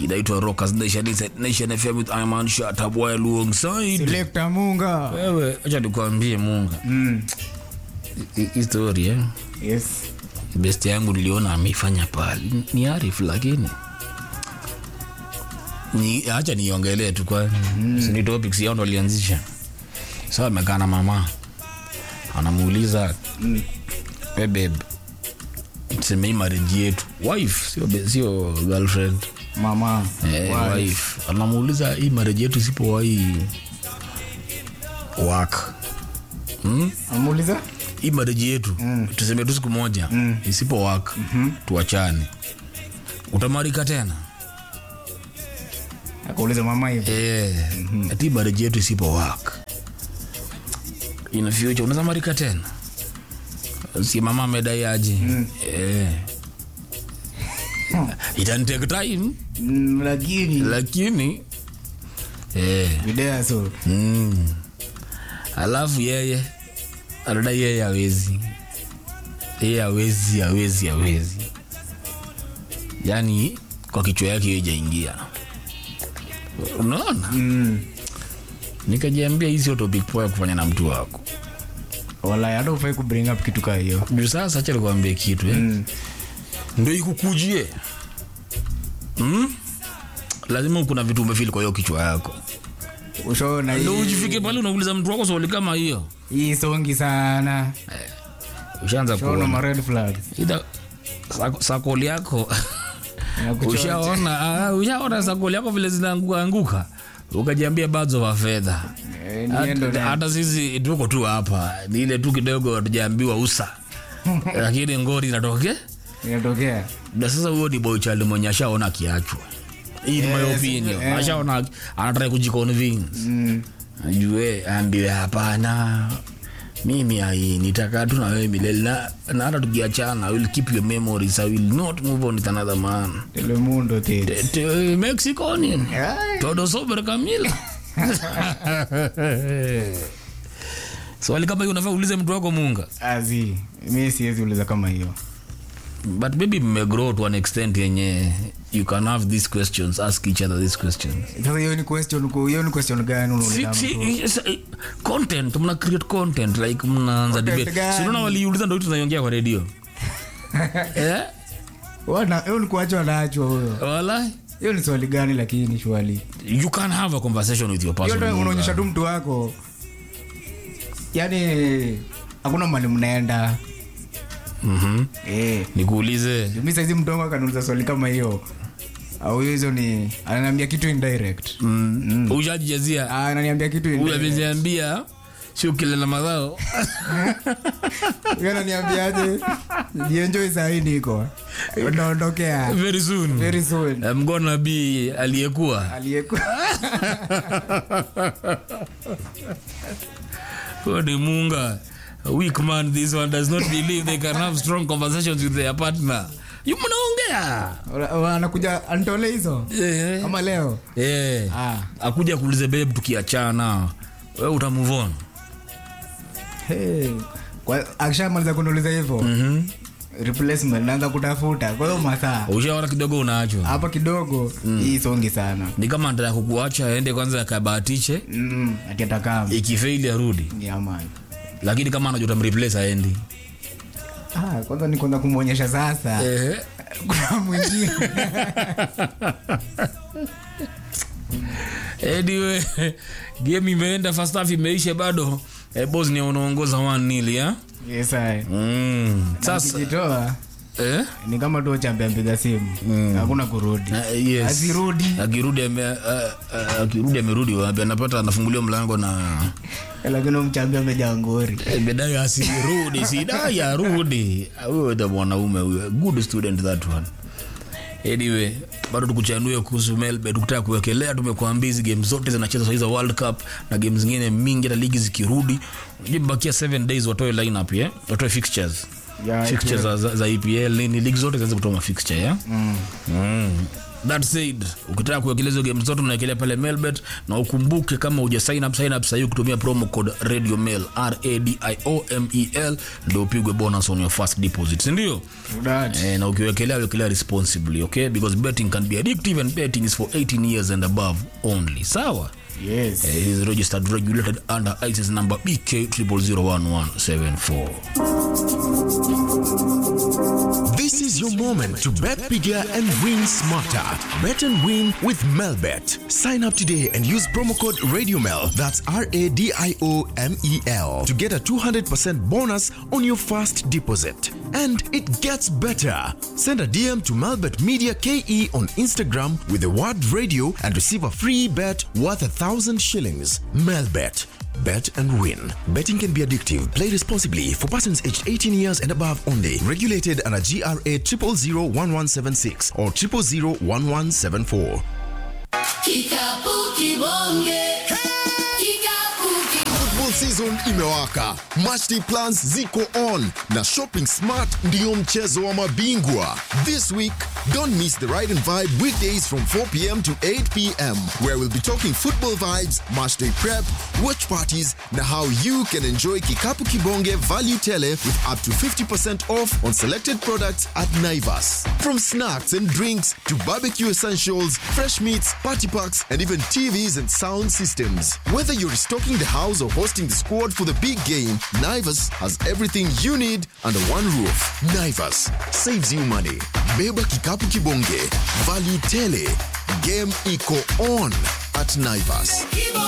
inaitwa Rockers Nation Inside Nation FM with Iman Shatabwa alongside Selector Munga. wewe. Acha nikwambie Munga, Mm. Hii- hii story eh, Yes. best yangu niliona ameifanya pale ni Arif, lakini ni acha niongelee tu kwa mm. ni topics yao ndo alianzisha. Sasa amekaa na mama anamuuliza Mm. we babe, tuseme hii marriage yetu wife, sio be- sio girlfriend Mama. eh, Wife. wife anamuuliza hii marriage yetu isipowahi work hmm? Amuuliza? hii marriage yetu mm. tuseme tu siku moja mm. isipo work mm-hmm. tuachane utamarika tena Akauliza mama hivi. eh, mm-hmm. ati marriage yetu isipo work in future unaweza marika tena si mama amedai aje mm. eh. itan take time Mm, lakini lakini eh, video so. mm. alafu yeye anadai yeye awezi yeye awezi awezi awezi yaani kwa kichwa yake hiyo ijaingia unaona Mm. nikajiambia hii sio topic poa ya kufanya na mtu wako Wala hata ufai ku bring up kitu kaa hiyo. juu sasa acha nikwambie kitu eh? Mm. ndo ikukujie mm? lazima kuna vitu umefili kwa hiyo kichwa yako Ushaona ndo hii. ujifike pale unauliza mtu wako swali kama hiyo Hii songi sana. ushaanza Ushaona kuona ma red flags. Ida, sako- sakoli yako Inakuchota. ushaona ah, ushaona sakoli yako vile zinaanguka anguka ukajiambia badzo wa fedha Eh, niendo hata na. hata sisi tuko tu hapa ni ile tu kidogo tujaambiwa usa lakini ngori inatoke Inatokea. na sasa huyo ni boychali mwenye ashaona akiachwa hii ni my Yes, opinion eh. ashaona anataka kujiconvince Mm. ajue ambiwe hapana mimi ai nitakaa tu na wewe milele na, na hata tukiachana I will keep your memories I will not move on with another man Telemundo tete. Te- te- Mexico nini Ai. todo sobre Camila swali kama hiyo unafaa uulize mtu wako munga Azi. Mimi siwezi uliza kama hiyo. but maybe mmegrow to an extent yenye you can have these questions ask each other these questions Sasa hiyo ni question ku- hiyo ni question gani Si- unauliza si- mtu? yes, eh, content mna create content like mnaanza Content debate gani? Si unaona waliuliza ndo tunaiongea kwa redio eh Wana hiyo ni kuachwa naachwa huyo. wala Hiyo ni swali gani lakini shwali? you can have a conversation with your Hiyo person ndio unaonyesha tu mtu wako. Yaani hakuna mahali mnaenda. Mhm. Eh. nikuulize Mimi saizi mtu wangu akaniuliza swali kama hiyo. Au hizo ni ananiambia kitu indirect. mm. ushajijazia Ah, ananiambia kitu huyu indirect. ameziambia sio kile na madhao Yeye ananiambiaje? Jienjoy saa hii niko. Unaondokea. very soon Very soon. I'm gonna be aliyekuwa Aliyekuwa huyo ni munga A weak man this one does not believe they can have strong conversations with their partner you mnaongea anakuja antole hizo eh. kama leo Eh. Ah. akuja kuulize babe tukiachana we uta move on hey. Kwa- akishamaliza kuniuliza hivyo Mhm. replacement naanza kutafuta kwa hiyo masaa ushaona kidogo unaachwa hapa kidogo hii songi sana ni kama nataka kukuacha aende kwanza akabahatishe mm, ati atakaa ikifeili arudi ni amani lakini kama anajua utamreplace aendi ah, kwanza ni kwanza kumwonyesha sasa eh. kuna mwingine anyway game imeenda first half imeisha bado eh, bosnia unaongoza 1 nil ya yes, aye. mm. Na sasa ukijitoa eh? ni kama tu chambe ampiga simu hakuna kurudi Uh, yes. Asirudi. akirudi ame, uh, uh, akirudi amerudi wapi anapata anafunguliwa mlango na lakini mchambe amejaa ngori Eh, bedai asirudi sidai arudi huyo the mwanaume huyo good student that one anyway bado tukuchanue kuhusu melbe tukutaka kuwekelea tumekuambia hizi game zote zinacheza sahizi za world cup na game zingine mingi hata ligi zikirudi unajua imebakia 7 days watoe lineup yeah? watoe fixtures Ya fixtures za, za, za EPL nini ligi zote zinaweza kutoa mafixture yeah? mm. mm. that said ukitaka kuwekelea hizo game zote unaekelea pale melbet na ukumbuke kama uja sign up sign up sahii kutumia promo code radio mail radiomel ndio upigwe bonus on your first deposit sindio That. eh, na ukiwekelea wekelea responsibly okay because betting can be addictive and betting is for 18 years and above only sawa Yes. Eh, it is registered regulated under isis number bk 0001174 This is your moment to bet bigger and win smarter. Bet and win with Melbet. Sign up today and use promo code RadioMel, that's R A D I O M E L, to get a 200% bonus on your first deposit. And it gets better. Send a DM to Melbet Media KE on Instagram with the word radio and receive a free bet worth a thousand shillings. Melbet. Bet and win. Betting can be addictive. Play responsibly for persons aged 18 years and above only. Regulated under GRA 0001176 or 0001174. Kikapu kibonge. Kikapu kibonge. Football season imewaka, matchday plans ziko on na shopping smart ndiyo mchezo wa mabingwa. This week, don't miss the Ride and Vibe weekdays from 4 p.m. to 8 p.m. where we'll be talking football vibes, matchday prep, watch parties na how you can enjoy Kikapu Kibonge value tele with up to 50% off on selected products at Naivas. From snacks and drinks to barbecue essentials, fresh meats, party packs, and even TVs and sound systems. Whether you're restocking the house or hosting the squad for the big game, Naivas has everything you need under one roof. Naivas saves you money. Beba Kikapu Kibonge. Value tele. Game iko on at Naivas.